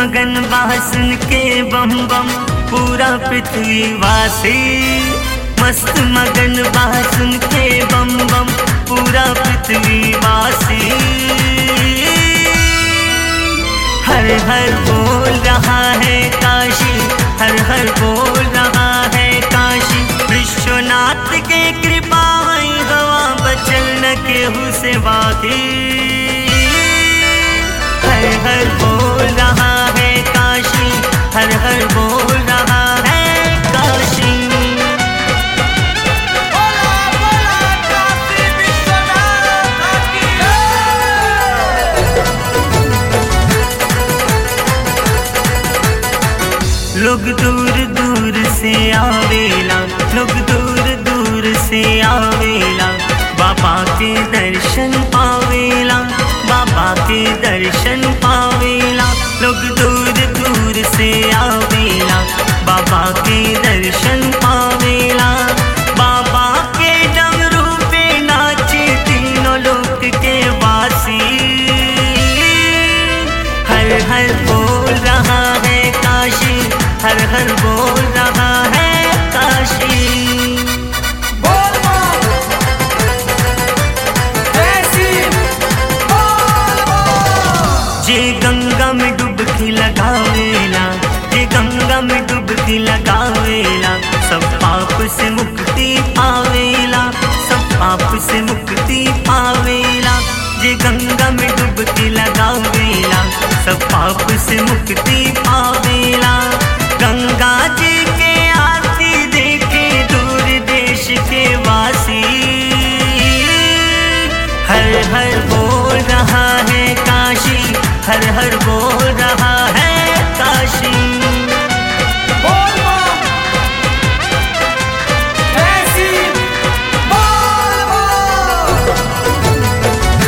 मगन बासन के बम बम पूरा पृथ्वी वासी मस्त मगन बासन के बम बम पूरा पृथ्वी वासी हर हर बोल रहा है काशी हर हर बोल रहा है काशी विश्वनाथ के कृपा है हवा बचल न केहू से बाकी हर हर बोल रहा है काशी हर हर बोल रहा है काशी बोला बोला काशी विश्वनाथ की लोग दूर दूर से आवेला लोग दूर दूर से आवेला बाबा के दर्शन पावेला बाबा के दर्शन पावेला लोग दूर दूर से आवेला बाबा के दर्शन पावेला बाबा के डमरू पे नाचे तीनों लोक के वासी हर हर बोल रहा है काशी हर हर बोल रहा है काशी बोल बोल जैसी बोल बोल जे गंगा में डुबकी लगावेला जे गंगा में डुबकी लगावेला सब पाप से मुक्ति पावेला सब पाप से मुक्ति पावेला जे गंगा में डुबकी लगावेला सब पाप से मुक्ति पावेला गंगा जी के आरती देखे दूर देश के वासी हर हर बोल रहा है काशी हर हर बोल रहा है काशी बोल बोल जैसी बोल बोल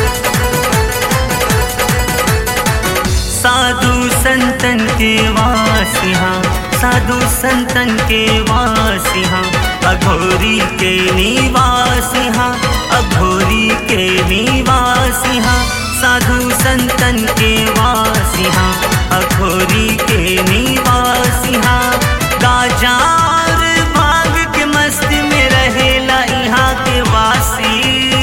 साधु संतन के वासिहा साधु संतन के वासिहा अघोरी के निवासिहा अघोरी के निवासिहा साधु संतन के वासिहा अघोरी के निवासिहा गाजा और भाग के मस्त में रहेला यहाँ के वासी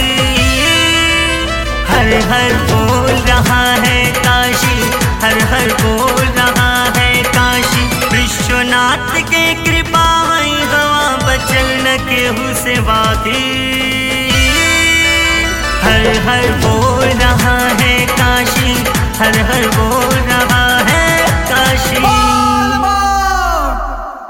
हर हर बोल रहा है काशी हर हर बोल रहा है काशी विश्वनाथ के कृपा है हवा बचल न केहू से बाकी हर हर बोल रहा है काशी हर हर बोल